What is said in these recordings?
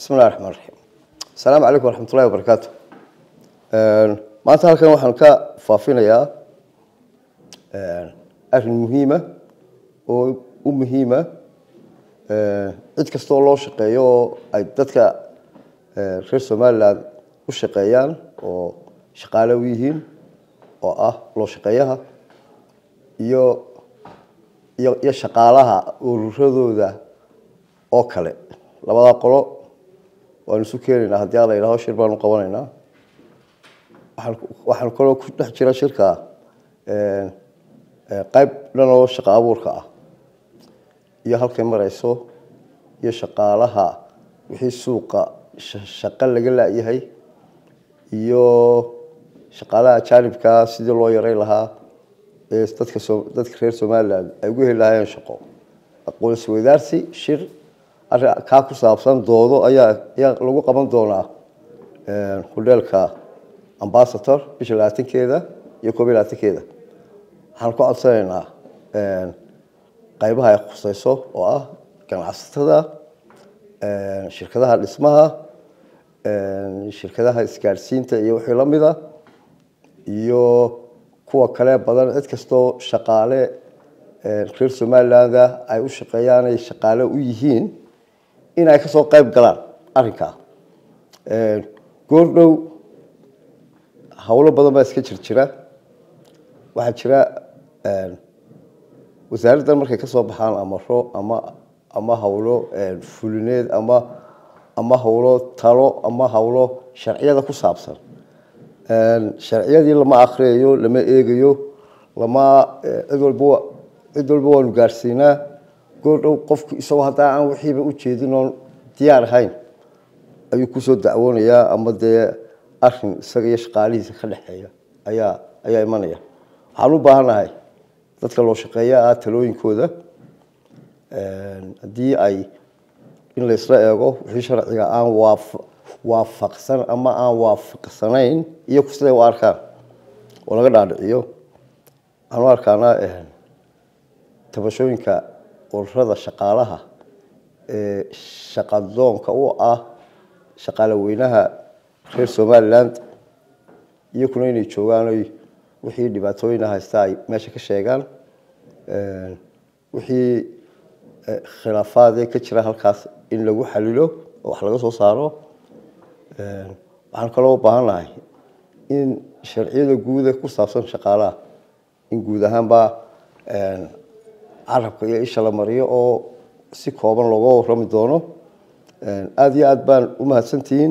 bismi llahi raxmaan raxiim asalaamu calaykum waraxmatullahi wabarakaatu maanta halkan waxaan ka faafinayaa arrin muhiima oo u muhiima cid kastoo loo shaqeeyo oo ay dadka reer somaliland u shaqeeyaan oo shaqaale u yihiin oo ah loo shaqeeyaha iyo iyo iyo shaqaalaha ururadooda oo kale labadaa qolo waanu isu keenaynaa haddii ala yidhaho shir baanu qabanaynaa waxaan waxaan kaloo ku dhex jira shirka qayb dhan oo shaqo abuurka ah iyo halkay marayso iyo shaqaalaha wixii suuqa shaqo laga la-yahay iyo shaqaalaha ajaanibkaa sidii loo yaray lahaa ee dadka dadka reer somaliland ay ugu heli lahaayeen shaqo aqoonsi wadaarsi shir arrin kaa ku saabsan doodo ayaa ayaa lagu qaban doonaa hodheelka ambasator bisha labaatankeeda iyo koob iyo labaatankeeda waxaan ku codsanaynaa qaybaha ay khuseyso oo ah ganacsatada shirkadaha dhismaha shirkadaha isgaadhsiinta iyo wixii la mida iyo kuwa kale badan cid kastoo shaqaale reer somalilanda ay u shaqeeyaan ay shaqaale u yihiin in ay kasoo qayb galaan arrinkaa goordhow howlo badan baa iska jir jira waxaa jira wasaaraddan markay kasoo baxaan amaro ama ama howlo fulineed ama ama howlo talo ama howlo sharciyada ku saabsan sharciyadii lama akriyayo lama eegayo lama cid walba cid walba waanu gaadhsiinaa goordhow qofku isagoo haddaa aan wixiiba ujeedin oon diyaar ahayn ayuu kusoo dacwoonayaa ama dee arin isaga iyo shaqaalihiisa ka dhexeeya ayaa ayaa imanaya waxaan u baahannahay dadka loo shaqeeya ah talooyinkooda haddii ay in laysla eego wixii sharciga aan waaf waafaqsan ama aan waafaqsanayn iyo siday u arkaan oo laga dhaadhiciyo waxaan u arkaanaa tabashooyinka ururada shaqaalaha ee shaqadoonka u ah shaqaale weynaha reer somaliland iyakuna inay joogaan oy wixii dhibaatooyina haysta ay meesha ka sheegaan wixii khilaafaadee ka jira halkaas in lagu xalilo oo wax laga soo saaro waxaan kaloo u baahan nahay in sharciyada guuda ku saabsan shaqaalaha in guud ahaanba carabka iyo isha la mariyo oo si kooban looga warami doono aada iyo aada baan u mahadsantihiin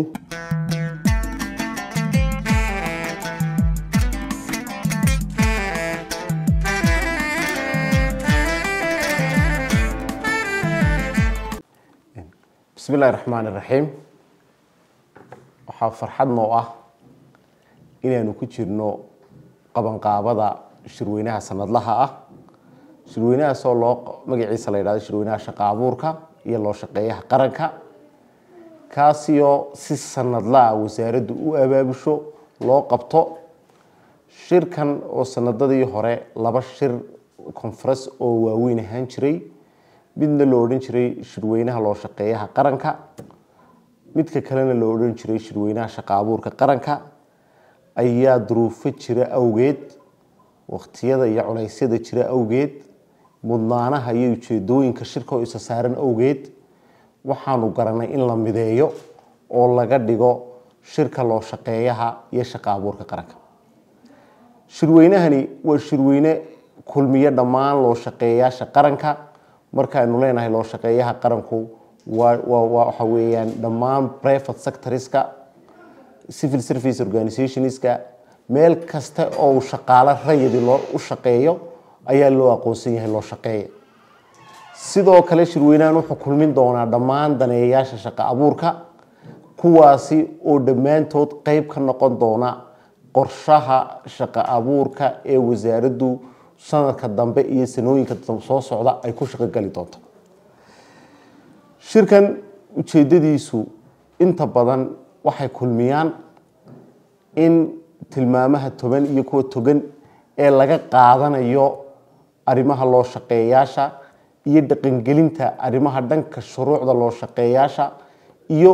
bismi illahi raxmaan iraxiim waxaa farxad noo ah inaanu ku jirno qabanqaabada shirweynaha sanadlaha ah shirweynahaasoo loo magaciisa la yidhahdo shirweynaha shaqa abuurka iyo loo shaqeeyaha qaranka kaasiyoo si sanadlaa wasaaraddu u abaabusho loo qabto shirkan oo sanadadii hore laba shir conference oo waaweyn ahaan jiray midna loo odhan jiray shirweynaha loo shaqeeyaha qaranka midka kalena loo odhan jiray shirweynaha shaqa abuurka qaranka ayaa duruufo jira awgeed waqtiyada iyo culeysyada jira awgeed mudnaanaha iyo ujeedooyinka shirka oo isa saaran awgeed waxaanu garanay in la mideeyo oo laga dhigo shirka loo shaqeeyaha iyo shaqa abuurka qaranka shirweynahani waa shirweyne kulmiyo dhammaan loo shaqeeyaasha qaranka markaaynu leenahay loo shaqeeyaha qaranku waxa weeyaan dhammaan private sectorska civil service organizationska meel kasta oo shaqaalo rayidi loo u shaqeeyo ayaa loo aqoonsan yahay loo shaqeeya sidoo kale shirweynahan wuxuu kulmin doonaa dhammaan daneeyayaasha shaqo abuurka kuwaasi oo dhammaantood qeyb ka noqon doona qorshaha shaqo abuurka ee wasaaraddu sanadka dambe iyo sanooyinka soo socda ay ku shaqogeli doonto shirkan ujeedadiisu inta badan waxay kulmiyaan in tilmaamaha toban iyo kuwa togan ee laga qaadanayo arrimaha loo shaqeeyaasha iyo dhaqangelinta arrimaha dhanka shuruucda loo shaqeeyaasha iyo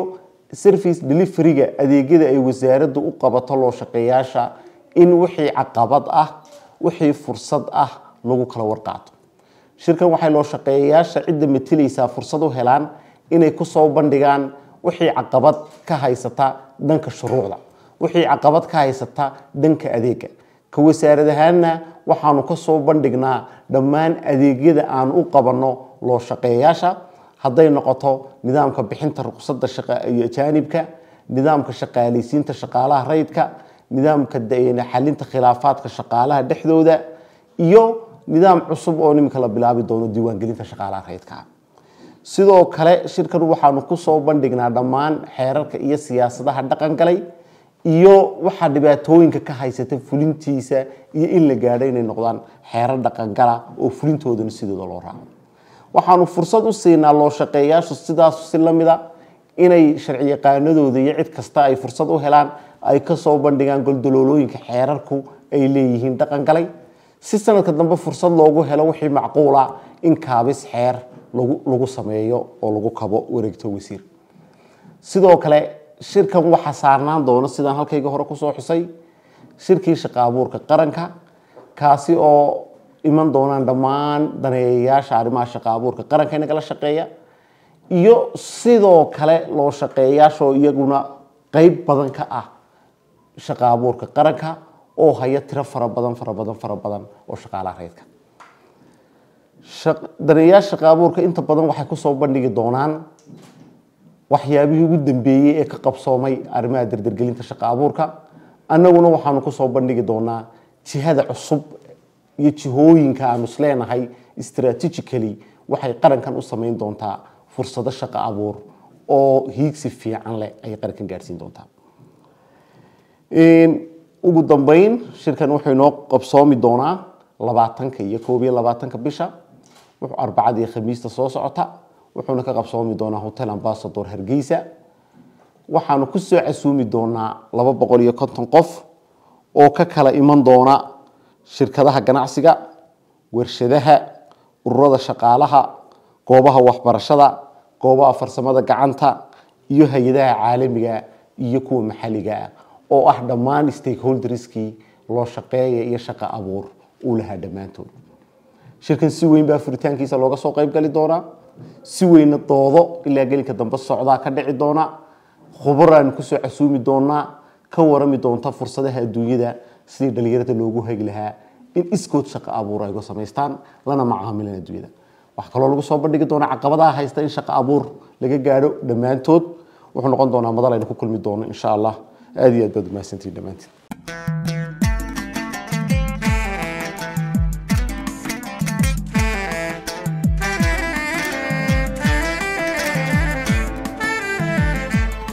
service deliveryga adeegyada ay wasaaraddu u qabato loo shaqeeyaasha in wixii caqabad ah wixii fursad ah lagu kala warqaato shirkan waxay loo shaqeeyayaasha cidda matilaysaa fursad u helaan inay kusoo bandhigaan wixii caqabad ka haysata dhanka shuruucda wixii caqabad ka haysata dhanka adeega ka wasaarad ahaanna waxaanu kasoo bandhignaa dhammaan adeegyada aan u qabanno loo shaqeeyaasha hadday noqoto nidaamka bixinta ruqsadda iyo ajaanibka nidaamka shaqaalaysiinta shaqaalaha rayidka nidaamka xalinta khilaafaadka shaqaalaha dhexdooda iyo nidaam cusub oo niminka la bilaabi doono diiwaangelinta shaqaalaha rayidka sidoo kale shirkan waxaanu kusoo bandhignaa dhammaan xeerarka iyo siyaasadaha dhaqan galay iyo waxaa dhibaatooyinka ka haysata fulintiisa iyo in la gaadho inay noqdaan xeerar dhaqangala oo fulintoodana sidooda loo raaco waxaanu fursad u siinaa loo shaqeeyaashu sidaas si lamida inay sharci yaqaanadooda iyo cid kasta ay fursad u helaan ay kasoo bandhigaan goldaloolooyinka xeerarku ay leeyihiin dhaqan galay si sanadka dambe fursad loogu helo wixii macquula in kaabis xeer lagu sameeyo oo lagu kabo wareegto wasiir sidoo kale shirkan waxaa saarnaan doono sidaan halkayga hore kusoo xusay shirkii shaqa abuurka qaranka kaasi oo iman doonaan dhammaan daneeyayaasha arrimaha shaqa abuurka qaranka inagala shaqeeya iyo sidoo kale loo shaqeeyaashoo iyaguna qeyb badan ka ah shaqa abuurka qaranka oo haya tiro fara badan fara badan fara badan oo shaqaalaha reydka daneeyaasha shaqa abuurka inta badan waxay kusoo bandhigi doonaan waxyaabihii ugu dambeeyey ee ka qabsoomay arrimaha dardargelinta shaqa abuurka annaguna waxaanu kusoo bandhigi doonaa jihada cusub iyo jihooyinka aanu isleenahay strategically waxay qarankan u samayn doontaa fursado shaqa abuur oo hiigsi fiican leh ayay qarankan gaadhsiin doontaa ugu dambeyn shirkan wuxuu inoo qabsoomi doonaa labaatanka iyo koob iyo labaatanka bisha wuxuu arbacada iyo khamiista soo socota wuxuuna ka qabsoomi doonaa hotel ambasador hargeysa waxaanu kusoo casuumi doonaa laba boqol iyo konton qof oo ka kala iman doona shirkadaha ganacsiga warshadaha ururada shaqaalaha goobaha waxbarashada goobaha farsamada gacanta iyo hay-adaha caalamiga iyo kuwa maxalliga ah oo ah dhammaan stakeholderskii loo shaqeeya iyo shaqo abuur uu lahaa dhammaantood shirkan si weyn baa furitaankiisa looga soo qayb gali doonaa si weyna doodo ilaa gelinka dambe socdaa ka dhici doona khubaraan kusoo casuumi doonaa ka warami doonta fursadaha adduunyada sidii dhalinyarada loogu hagi lahaa in iskood shaqo abuur ay uga samaystaan lana macaamilan adduunyada waxaa kaloo lagu soo bandhigi doonaa caqabadaha haysta in shaqo abuur laga gaadho dhammaantood wuxuu noqon doonaa madal aynu ku kulmi doono insha allah aada iyo aad baad umahadsantihin dhammaantiin